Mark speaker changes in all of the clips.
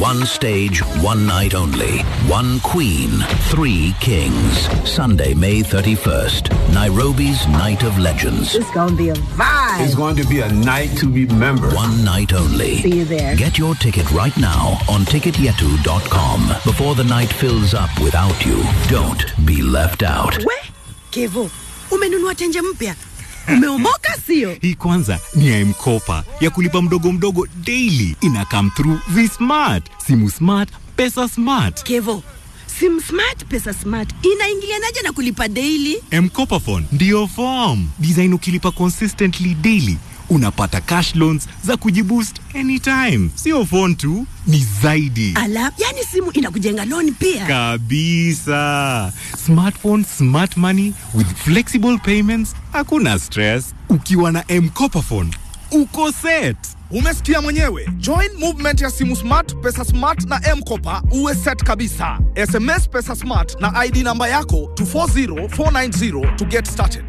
Speaker 1: One stage, one night only. One queen, three kings. Sunday, May 31st. Nairobi's Night of Legends.
Speaker 2: It's gonna be a vibe.
Speaker 3: It's going to be a night to remember.
Speaker 1: One night only.
Speaker 2: See you there.
Speaker 1: Get your ticket right now on ticketyetu.com before the night fills up without you. Don't be left out.
Speaker 2: We Kevo, umenunua tenje mpya, umeomoka sio?
Speaker 4: Hii kwanza ni ya M-Kopa ya kulipa mdogo mdogo daily. Ina come through vi-smart, simu smart, pesa smart.
Speaker 2: Kevo, sim smart pesa smart inaingilianaje na kulipa daily?
Speaker 4: M-Kopa phone ndiyo form design. Ukilipa consistently daily unapata cash loans za kujiboost anytime. Sio phone tu, ni zaidi
Speaker 2: Ala, yani simu inakujenga loan pia.
Speaker 4: kabisa. Smartphone, smart money with flexible payments, hakuna stress. Ukiwa na M-Kopa phone uko set.
Speaker 5: Umesikia mwenyewe. Join movement ya simu smart, pesa smart na M-Kopa uwe set kabisa. SMS pesa smart na ID namba yako to 40490 to get started.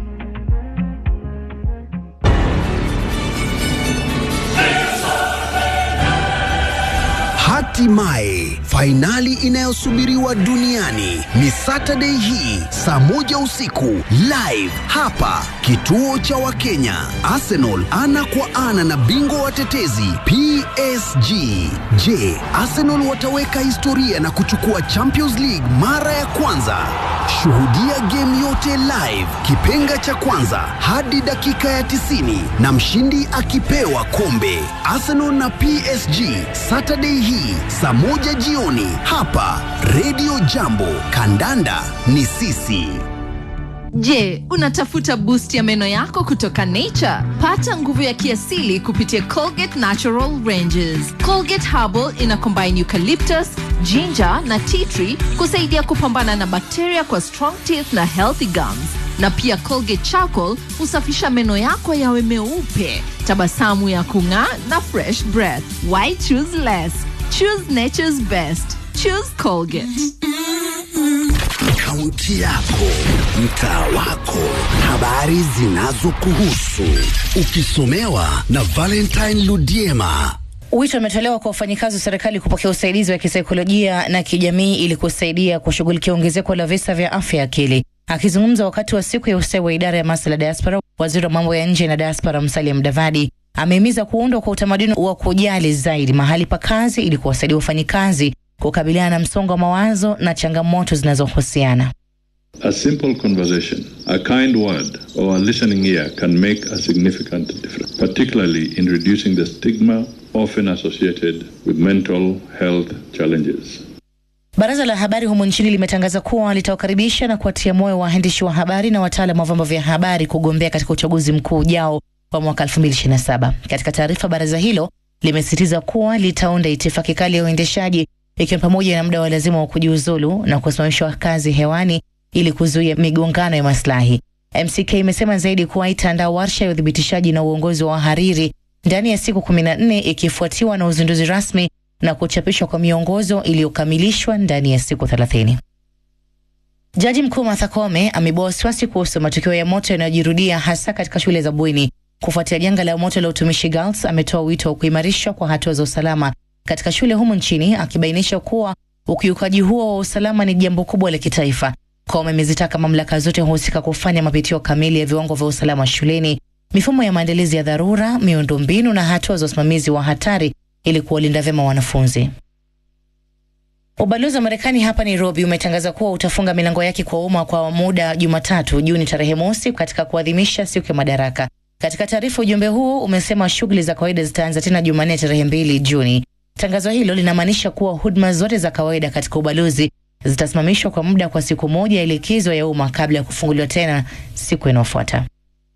Speaker 6: Hatimaye fainali inayosubiriwa duniani ni Saturday hii saa moja usiku live hapa kituo cha Wakenya. Arsenal ana kwa ana na bingwa watetezi PSG. Je, Arsenal wataweka historia na kuchukua Champions League mara ya kwanza? Shuhudia game yote live, kipenga cha kwanza hadi dakika ya 90 na mshindi akipewa kombe. Arsenal na PSG Saturday hii saa moja jioni hapa Radio Jambo. Kandanda ni sisi.
Speaker 7: Je, unatafuta boost ya meno yako kutoka Nature? Pata nguvu ya kiasili kupitia Colgate Natural Ranges. Colgate Herbal ina combine eucalyptus, ginger na tea tree kusaidia kupambana na bakteria kwa strong teeth na healthy gums. Na pia Colgate Charcoal husafisha meno yako yawe meupe, tabasamu ya kung'aa na fresh breath. Why choose less? Choose nature's best. Choose Colgate.
Speaker 6: Kaunti yako, mtaa wako, habari zinazokuhusu, ukisomewa na Valentine Ludiema.
Speaker 8: Wito umetolewa kwa wafanyikazi wa serikali kupokea usaidizi wa kisaikolojia na kijamii ili kusaidia kushughulikia ongezeko la visa vya afya ya akili. Akizungumza wakati wa siku ya ustawi wa idara ya masuala ya diaspora, waziri wa mambo ya nje na diaspora Musalia Mudavadi amehimiza kuundwa kwa utamaduni wa kujali zaidi mahali pa kazi ili kuwasaidia wafanyikazi kukabiliana na msongo wa mawazo na changamoto zinazohusiana.
Speaker 9: A simple conversation, a kind word, or a listening ear can make a significant difference, particularly in reducing the stigma often associated with mental health challenges.
Speaker 8: Baraza la habari humu nchini limetangaza kuwa litawakaribisha na kuwatia moyo waandishi wa habari na wataalam wa vyombo vya habari kugombea katika uchaguzi mkuu ujao wa mwaka 2027. Katika taarifa, baraza hilo limesisitiza kuwa litaunda itifaki kali ya uendeshaji ikiwa pamoja na muda wa lazima wa kujiuzulu na kusimamishwa kazi hewani ili kuzuia migongano ya maslahi. MCK imesema zaidi kuwa itaandaa warsha ya uthibitishaji na uongozi wa wahariri ndani ya siku 14 ikifuatiwa na uzinduzi rasmi na kuchapishwa kwa miongozo iliyokamilishwa ndani ya siku 30. Jaji Mkuu Martha Koome amebua wasiwasi kuhusu matukio ya moto yanayojirudia hasa katika shule za bweni. Kufuatia janga la moto la utumishi Girls, ametoa wito wa kuimarishwa kwa hatua za usalama katika shule humu nchini, akibainisha kuwa ukiukaji huo wa usalama ni jambo kubwa la kitaifa. Koome amezitaka mamlaka zote husika kufanya mapitio kamili ya viwango vya usalama shuleni, mifumo ya maandalizi ya dharura, miundombinu na hatua za usimamizi wa hatari ili kuwalinda vyema wanafunzi. Ubalozi wa Marekani hapa Nairobi umetangaza kuwa utafunga milango yake kwa umma kwa muda Jumatatu Juni tarehe mosi katika kuadhimisha siku ya Madaraka. Katika taarifa, ujumbe huo umesema shughuli za kawaida zitaanza tena Jumanne tarehe mbili Juni. Tangazo hilo linamaanisha kuwa huduma zote za kawaida katika ubalozi zitasimamishwa kwa muda kwa siku moja ya likizo ya umma kabla ya kufunguliwa tena siku inayofuata.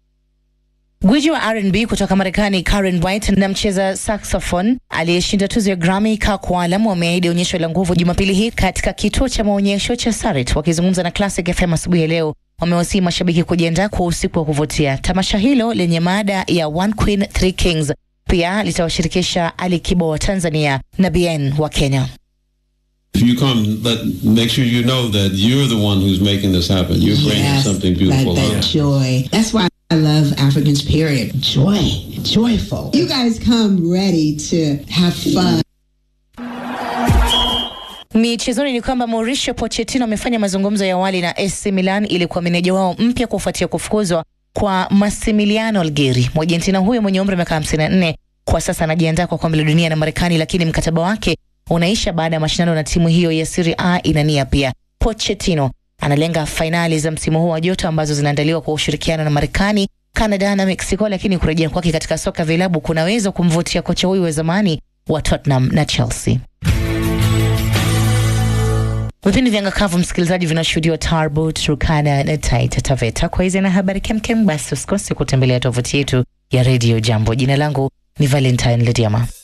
Speaker 8: Gwiji wa R&B kutoka Marekani Karen White na mcheza saxophone aliyeshinda tuzo ya Grammy Kirk Whalum wameahidi onyesho la nguvu Jumapili hii katika kituo cha maonyesho cha Sarit. Wakizungumza na Classic FM asubuhi ya leo, wamewasihi mashabiki kujiandaa kwa usiku wa kuvutia. Tamasha hilo lenye mada ya One Queen Three Kings pia litawashirikisha Ali Kibo wa Tanzania na Bien wa Kenya.
Speaker 10: If you come, let, make sure you know that you're the one who's making this happen. You're bringing
Speaker 11: Yes,
Speaker 10: something beautiful
Speaker 11: That, that
Speaker 10: out.
Speaker 11: joy. That's why I love Africans, period. Joy. Joyful. You guys come ready to have fun.
Speaker 8: Michezoni ni kwamba Mauricio Pochettino amefanya mazungumzo ya awali na AC Milan ili kuwa meneja wao mpya kufuatia kufukuzwa kwa Massimiliano Algheri. Mwargentina huyo mwenye umri wa miaka 54 kwa sasa anajiandaa kwa kombe la dunia na Marekani, lakini mkataba wake unaisha baada ya mashindano na timu hiyo ya Serie A inania pia. Pochettino analenga fainali za msimu huu wa joto ambazo zinaandaliwa kwa ushirikiano na Marekani, Canada na Mexico, lakini kurejea kwake katika soka vilabu kunaweza kumvutia kocha huyu wa zamani wa Tottenham na Chelsea. Vipindi vya ngakavu msikilizaji, vinashuhudiwa Tarbo, Turkana na Taita Taveta. Kwa hizi na habari kemkem, basi usikose kutembelea tovuti yetu ya redio Jambo. Jina langu ni Valentine Lediama.